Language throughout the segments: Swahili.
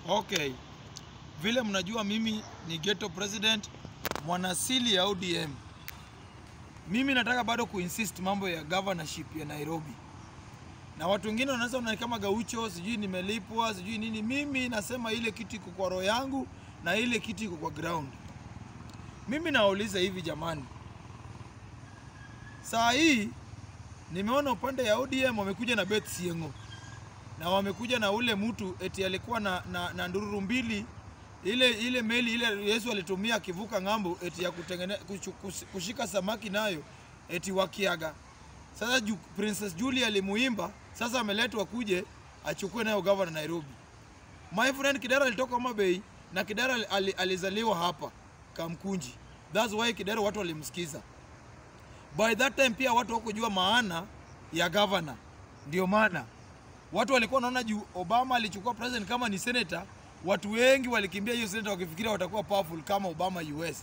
Okay, vile mnajua mimi ni ghetto president mwanasili ya ODM. Mimi nataka bado kuinsist mambo ya governorship ya Nairobi, na watu wengine wanaweza ona kama gaucho, sijui nimelipwa, sijui nini. Mimi nasema ile kitu iko kwa roho yangu na ile kitu iko kwa ground. Mimi nawauliza hivi jamani, saa hii nimeona upande ya ODM wamekuja na Beth Sieng'o na wamekuja na ule mtu eti alikuwa na, na, na ndururu mbili ile ile meli ile Yesu alitumia akivuka ng'ambo eti ya kutengene, kushu- kush- kushika samaki nayo eti wakiaga. Sasa ju, Princess Julie alimuimba, sasa ameletwa kuje achukue nayo governor Nairobi. My friend Kidero alitoka Homa Bay na Kidero ali- ali, alizaliwa hapa Kamkunji. That's why Kidero watu walimsikiza. By that time pia watu hawakujua maana ya governor. Ndio maana watu walikuwa wanaona juu Obama alichukua president kama ni senator, watu wengi walikimbia hiyo senator wakifikiria watakuwa powerful kama Obama US.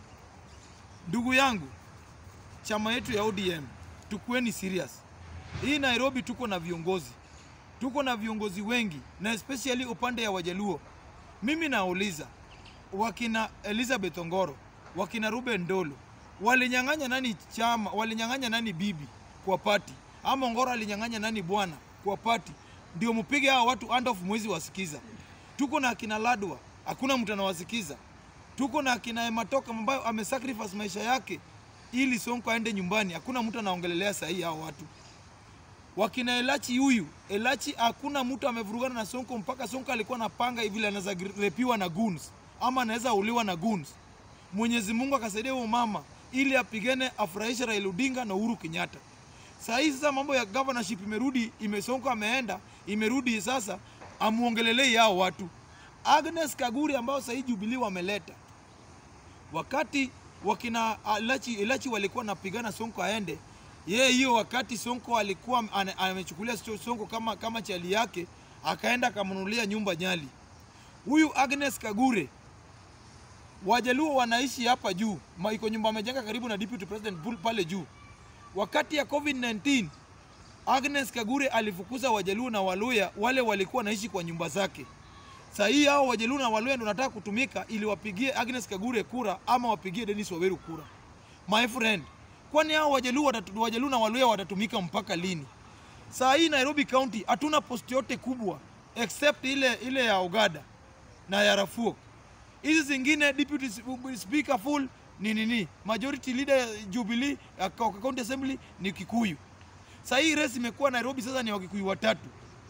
Ndugu yangu, chama yetu ya ODM tukueni serious. Hii Nairobi tuko na viongozi, tuko na viongozi wengi na especially upande ya Wajaluo. Mimi nauliza wakina Elizabeth Ongoro, wakina Ruben Ndolo walinyang'anya nani chama, walinyang'anya nani bibi kwa pati, ama Ongoro alinyang'anya nani bwana kwa pati, ndio mpige hao watu hand off mwezi wasikiza. Tuko na akina Ladwa, hakuna mtu anawasikiza. Tuko na akina Ematoka ambayo amesacrifice maisha yake ili Sonko aende nyumbani, hakuna mtu anaongelelea sahihi hao watu wakina Elachi huyu Elachi, hakuna mtu amevurugana na Sonko mpaka Sonko alikuwa anapanga hivi anaweza repiwa na goons ama anaweza uliwa na goons. Mwenyezi Mungu akasaidia huyo mama ili apigane afurahishe Raila Odinga na Uhuru Kenyatta. Saa hii sasa mambo ya governorship imerudi, imesonko ameenda, imerudi sasa, amuongelelei hao watu. Agnes Kaguri ambao sasa hii Jubilee wameleta wakati wakina Elachi, Elachi walikuwa napigana Sonko aende yeye, hiyo wakati Sonko alikuwa ane- amechukulia Sonko kama, kama chali yake, akaenda akamnunulia nyumba Nyali. Huyu Agnes Kagure Wajaluo wanaishi hapa juu, Ma- iko nyumba amejenga karibu na deputy president pool pale juu. Wakati ya COVID-19 Agnes Kagure alifukuza Wajaluo na Waluya wale walikuwa wanaishi kwa nyumba zake. Saa hii hao Wajaluo na Waluya ndio nataka kutumika ili wapigie Agnes Kagure kura ama wapigie Dennis Waweru kura. My friend, kwani hao Wajaluo watatu, Wajaluo na Waluya watatumika mpaka lini? Saa hii Nairobi County hatuna post yote kubwa except ile ile ya Ogada na ya Rafuok. Hizi zingine deputy speaker full ni nini? Majority leader ya Jubilee ya Ka- County Assembly ni Kikuyu. Saa hii race imekuwa Nairobi sasa ni Wakikuyu watatu.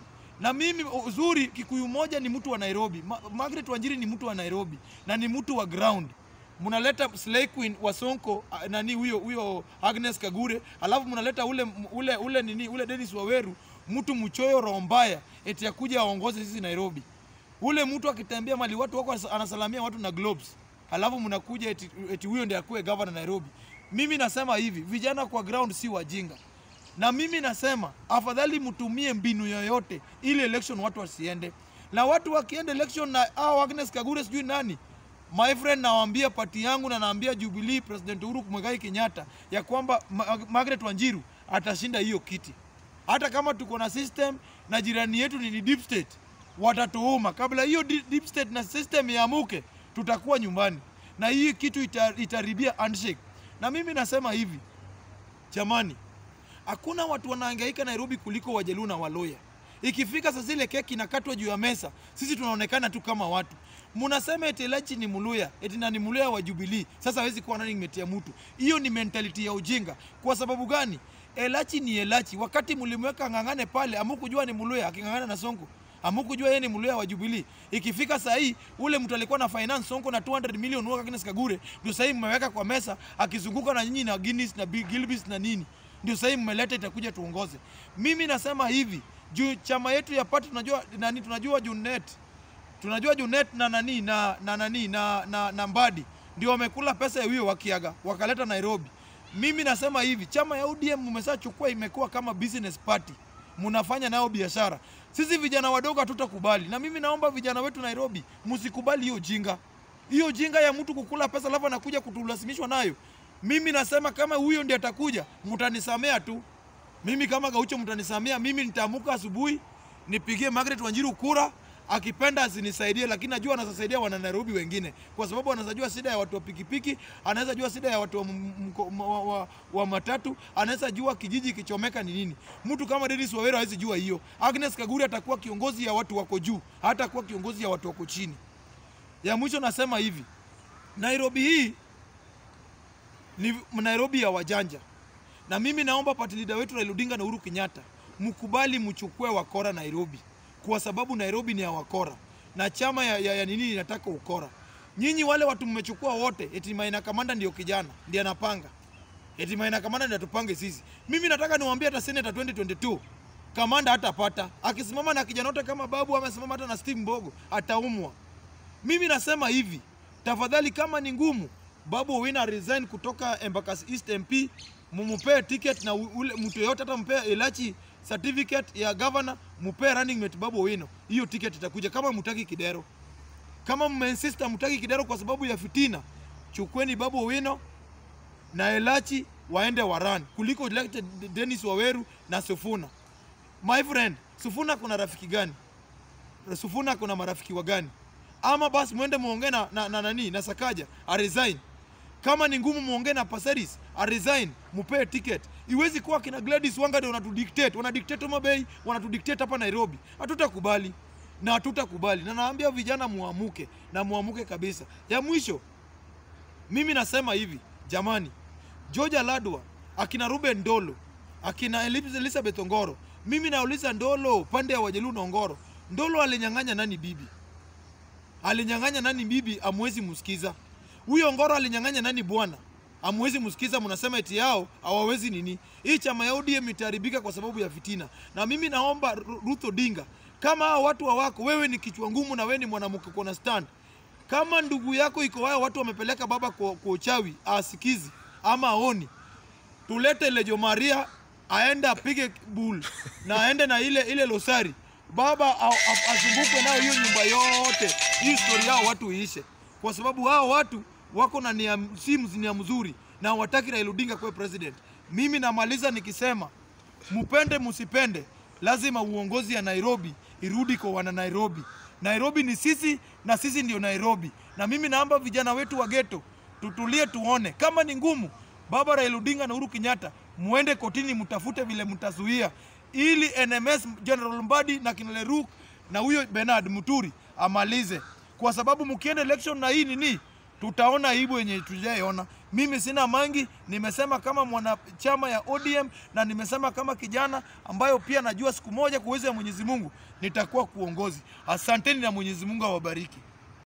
Na mimi uzuri Kikuyu moja ni mtu wa Nairobi. Ma Margaret Wanjiri ni mtu wa Nairobi na ni mtu wa ground. Mnaleta Slay Queen wa Sonko ah, nani huyo huyo Agnes Kagure, alafu mnaleta ule ule ule nini ule Dennis Waweru, mtu mchoyo roho mbaya eti akuja aongoze sisi Nairobi. Ule mtu akitembea mali watu wako anasalamia watu na globes. Alafu mnakuja eti, eti huyo ndiye akuwe governor Nairobi. Mimi nasema hivi, vijana kwa ground si wajinga. Na mimi nasema afadhali mtumie mbinu yoyote ili election watu wasiende. Na watu wakienda election na hao Agnes Kagure sijui nani. My friend, nawaambia pati yangu na naambia Jubilee President Uhuru Muigai Kenyatta ya kwamba Ma Margaret Wanjiru atashinda hiyo kiti. Hata kama tuko na system na jirani yetu ni deep state, watatuuma kabla hiyo di- deep state na system iamuke, tutakuwa nyumbani na hii kitu ita, itaribia handshake. Na mimi nasema hivi jamani, hakuna watu wanahangaika Nairobi kuliko Wajaluo na Waloya. Ikifika sasa ile keki inakatwa juu ya mesa, sisi tunaonekana tu kama watu. Mnasema eti Elachi ni Muluya, eti na ni Muluya wa Jubilee. Sasa hawezi kuwa nani nimetia mtu. Hiyo ni mentality ya ujinga. Kwa sababu gani? Elachi ni Elachi. Wakati mlimweka ng'ang'ane pale, amukujua ni Muluya aking'ang'ana na Sonko. Amukujua yeye ni Muluya wa Jubilee. Ikifika saa hii ule mtu alikuwa na finance Sonko na 200 million waka Agnes Kagure, ndio sasa hii mmeweka kwa mesa akizunguka na nyinyi na Guinness na Big Gilbis na nini ndio sasa hivi mmeleta itakuja tuongoze. Mimi nasema hivi juu chama yetu ya party tunajua nani, tunajua Junet, tunajua Junet na nani na na nani na, na, na Mbadi ndio wamekula pesa ya huyo wakiaga wakaleta Nairobi. Mimi nasema hivi chama ya ODM mmeshachukua, imekuwa kama business party, mnafanya nayo biashara. Sisi vijana wadogo hatutakubali, na mimi naomba vijana wetu Nairobi msikubali hiyo jinga, hiyo jinga ya mtu kukula pesa alafu anakuja kutulasimishwa nayo. Mimi nasema kama huyo ndiye atakuja, mtanisamea tu. Mimi kama Gaucho mtanisamea, mimi nitaamuka asubuhi nipigie Margaret Wanjiru kura akipenda asinisaidie, lakini najua anasaidia wana Nairobi wengine, kwa sababu anaweza jua shida ya watu wa pikipiki, anaweza jua shida ya watu wa, m- mko- wa, wa, wa matatu, anaweza jua kijiji kichomeka ni nini. Mtu kama Dennis Wawero hawezi jua hiyo. Agnes Kaguri atakuwa kiongozi ya watu wako juu, hata kuwa kiongozi ya watu wako chini. Ya mwisho nasema hivi, Nairobi hii ni Nairobi ya wajanja, na mimi naomba party leader wetu Raila Odinga na Uhuru Kenyatta mkubali mchukue wakora Nairobi, kwa sababu Nairobi ni ya wakora na chama ya, ya, ya nini inataka ukora. Nyinyi wale watu mmechukua wote, eti Maina Kamanda ndio kijana ndiye anapanga, eti Maina Kamanda ndio atupange sisi. Mimi nataka niwaambie hata Senator 2022 Kamanda hatapata akisimama na kijana wote kama Babu, amesimama hata na Steve Mbogo ataumwa. Mimi nasema hivi, tafadhali, kama ni ngumu, Babu Owino resign kutoka Embakasi East MP, mumupee ticket na u- ule mtu yeyote hata mpee Elachi certificate ya governor, mupee running mate Babu Owino, hiyo ticket itakuja. Kama mutaki Kidero, kama mmeinsist mutaki Kidero kwa sababu ya fitina, chukweni Babu Owino na Elachi waende waran kuliko elect Dennis Waweru na Sufuna. My friend, Sufuna kuna rafiki gani? Sufuna kuna marafiki wa gani? Ama basi mwende muongee na, na, na nani na Sakaja a resign. Kama ni ngumu muongee na Pasaris a resign, mupee ticket. Iwezi kuwa kina Gladys Wanga ndio wanatudictate, wanadictate Homa Bay, wanatudictate hapa Nairobi. Hatutakubali na hatutakubali, na naambia vijana muamuke na muamuke kabisa. Ya mwisho mimi nasema hivi jamani, George Ladwa, akina Ruben Ndolo, akina Eliz- Elizabeth Ongoro, mimi nauliza Ndolo pande ya Wajaluo na Ongoro, Ndolo alinyang'anya nani bibi? Alinyang'anya nani bibi? Amwezi msikiza. Huyo Ongoro alinyang'anya nani bwana? Amwezi msikiza, mnasema eti yao hawawezi nini? Hii chama ya ODM itaharibika kwa sababu ya fitina. Na mimi naomba Ru- Ruth Odinga, kama hao watu hawako, wewe ni kichwa ngumu na wewe ni mwanamke kona stand kama ndugu yako iko wao watu wamepeleka baba kwa, kwa uchawi asikizi ama aoni, tulete Lejo Maria aende apige bull na aende na ile ile losari baba a- a- azungukwe nayo hiyo nyumba yote, hii story yao watu iishe, kwa sababu hao watu wako na nia, si nia mzuri na hawataki Raila Odinga kuwe president. Mimi namaliza nikisema mupende musipende, lazima uongozi ya Nairobi irudi kwa wana Nairobi. Nairobi ni sisi na sisi ndio Nairobi, na mimi naomba vijana wetu wa ghetto tutulie, tuone kama ni ngumu. Baba Raila Odinga na Uhuru Kenyatta, muende kotini, mtafute vile mtazuia, ili NMS General Mbadi na kina Leruk na huyo Bernard Muturi amalize, kwa sababu mkienda election na hii nini tutaona aibu yenye tujaiona. Mimi sina mangi, nimesema kama mwanachama ya ODM na nimesema kama kijana ambayo pia najua siku moja kwa uwezo ya Mwenyezi Mungu nitakuwa kuongozi. Asanteni na Mwenyezi Mungu awabariki.